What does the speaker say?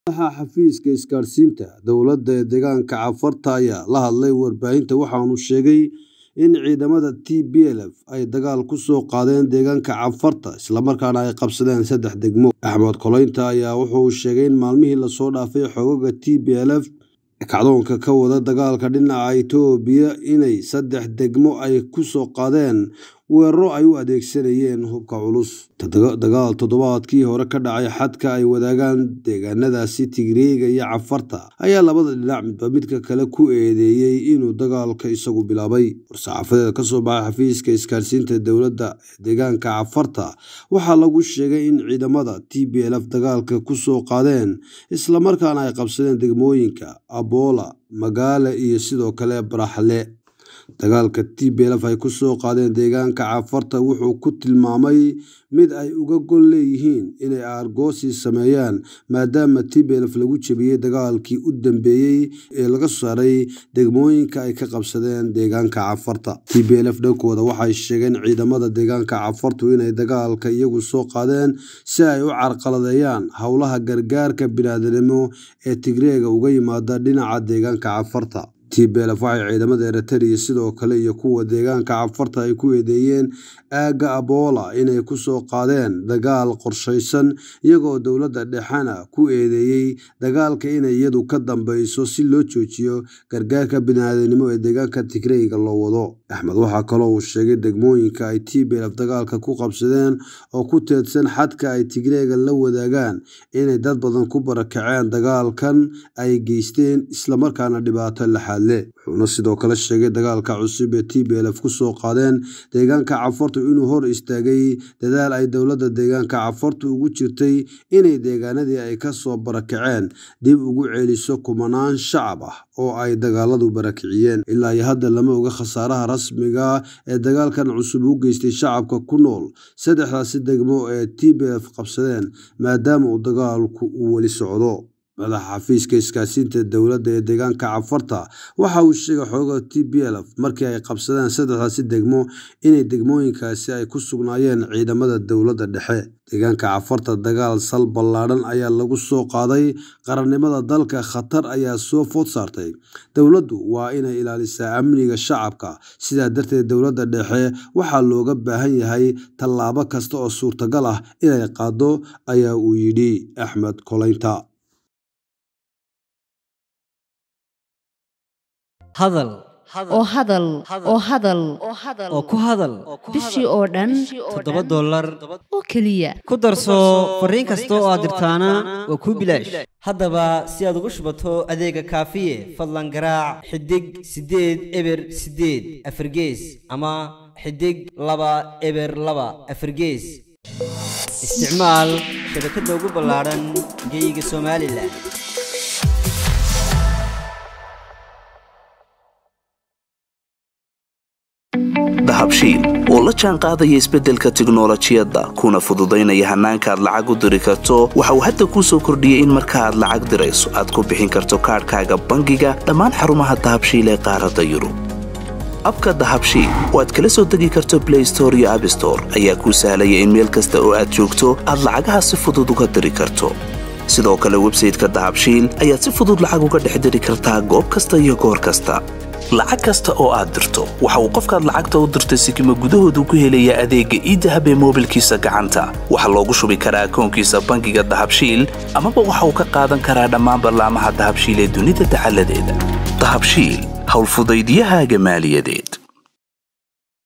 Madaxa xafiiska isgaarsiinta dowladda ee deegaanka Cafarta ayaa la hadlay warbaahinta waxaana uu sheegay in ciidamada TPLF ay dagaal ku soo qaadeen deegaanka Cafarta isla markaana ay qabsadeen saddex degmo. Axmed Koleynta ayaa wuxuu sheegay in maalmihii la soo dhaafay xoogagga TPLF ee kacdoonka ka wada dagaalka dhinaca Itoobiya inay saddex degmo ay ku soo qaadeen weeraro ay u adeegsanayeen hubka culus. Dagaal toddobaadkii hore ka dhacay xadka ay wadaagaan deegaanadaasi Tigreega iyo Cafarta ayaa labada dhinac midba midka kale ku eedeeyay inuu dagaalka isagu bilaabay. War-saxaafadeed ka soo baxay xafiiska isgaarsiinta dowladda ee deegaanka Cafarta waxaa lagu sheegay in ciidamada TPLF dagaalka ku soo qaadeen isla markaana ay qabsadeen degmooyinka Aboola, Magaale iyo sidoo kale Baraxle. Dagaalka TPLF ay ku soo qaadeen deegaanka Cafarta wuxuu ku tilmaamay mid ay uga gol leeyihiin inay aargoosi sameeyaan maadaama TPLF lagu jabiyay dagaalkii u dambeeyay ee laga saaray degmooyinka ay ka qabsadeen deegaanka Cafarta. TPLF dhankooda waxay sheegeen ciidamada deegaanka Cafartu inay dagaalka iyagu soo qaadeen si ay u carqaladeeyaan howlaha gargaarka bini'aadanimo ee Tigreega uga yimaada dhinaca deegaanka Cafarta. TPLF waxay ciidamada Ereteriya sidoo kale iyo kuwa deegaanka Cafarta ay ku eedeeyeen aagga Aboola inay ku soo qaadeen dagaal qorshaysan iyagoo dowladda dhexena ku eedeeyay dagaalka inay iyadu ka dambeyso si loo joojiyo gargaarka bini'aadanimo ee deegaanka Tigreega loo wado. Axmed waxaa kaloo uu sheegay degmooyinka ay TPLF dagaalka ku qabsadeen oo ku teedsan xadka ay Tigreega la wadaagaan inay dad badan ku barakaceen dagaalkan ay geysteen isla markaana dhibaato laxaad leh. Wuxuuna sidoo kale sheegay dagaalka cusub ee TPLF ku soo qaadeen deegaanka Cafarta inuu hor istaagay dadaal ay dowladda deegaanka Cafarta ugu jirtay inay deegaanadii ay ka soo barakaceen dib ugu celiso kumanaan shacab ah oo ay dagaaladu barakiciyeen. Ilaa iyo hadda lama oga khasaaraha rasmiga ah ee dagaalkan cusub u geystay shacabka ku nool saddexdaasi degmo ee TPLF qabsadeen maadaama uu dagaalku uu weli socdo. Madaxa xafiiska isgaarsiinta dowladda ee deegaanka Cafarta waxa uu sheegay xoogagga TPLF markii ay qabsadeen saddexdaasi degmo inay degmooyinkaasi ay ku sugnaayeen ciidamada dowladda dhexe. Deegaanka Cafarta dagaal sal ballaaran ayaa lagu soo qaaday qarannimada dalka khatar ayaa soo food saartay. Dowladdu waa inay ilaalisaa amniga shacabka sidaa darteed dowladda dhexe waxaa looga baahan yahay tallaabo kasta oo suurtagal ah inay qaaddo ayaa uu yidhi Axmed Koleynta. hadal oo hadal oo hadal oo ku hadal bishii oo dhan toddoba dollar oo keliya ku darso fariin kasta oo aad dirtaana waa kuu bilaash haddaba si aad ugu shubato adeega kaafiye fadlan garaac xidig siddeed eber siddeed afargees ama xidig laba eber laba afargees isticmaal shabakadda ugu ballaadhan geyga somalilan dahabshiil oo la jaan qaadaya isbeddelka tiknolojiyadda kuna fududaynaya hannaanka aad lacag u diri karto waxa uu hadda kuu soo kordhiyey in marka aad lacag dirayso aad ku bixin karto kaadhkaaga bangiga dhammaan xarumaha dahabshiil ee qaaradda yurub abka dahabshiil oo aad kala soo degi karto blay store iyo abstore ayaa kuu sahlaya in meel kasta oo aad joogto aad lacagaha si fudud uga diri karto sidoo kale websayteka dahabshiil ayaad si fudud lacag uga dhex diri kartaa goob kasta iyo goor kasta lacag kasta oo aad dirto waxa uu qofkaad lacagta u dirtay sikima gudahoodu ku helayaa adeegga iidahab ee moobilkiisa gacanta waxaa loogu shubi karaa akoonkiisa bangiga dahabshiil amaba waxa uu ka qaadan karaa dhammaan ballaamaha dahabshiil ee dunida dacaladeeda dahabshiil howlfudaydiyahaaga maaliyadeed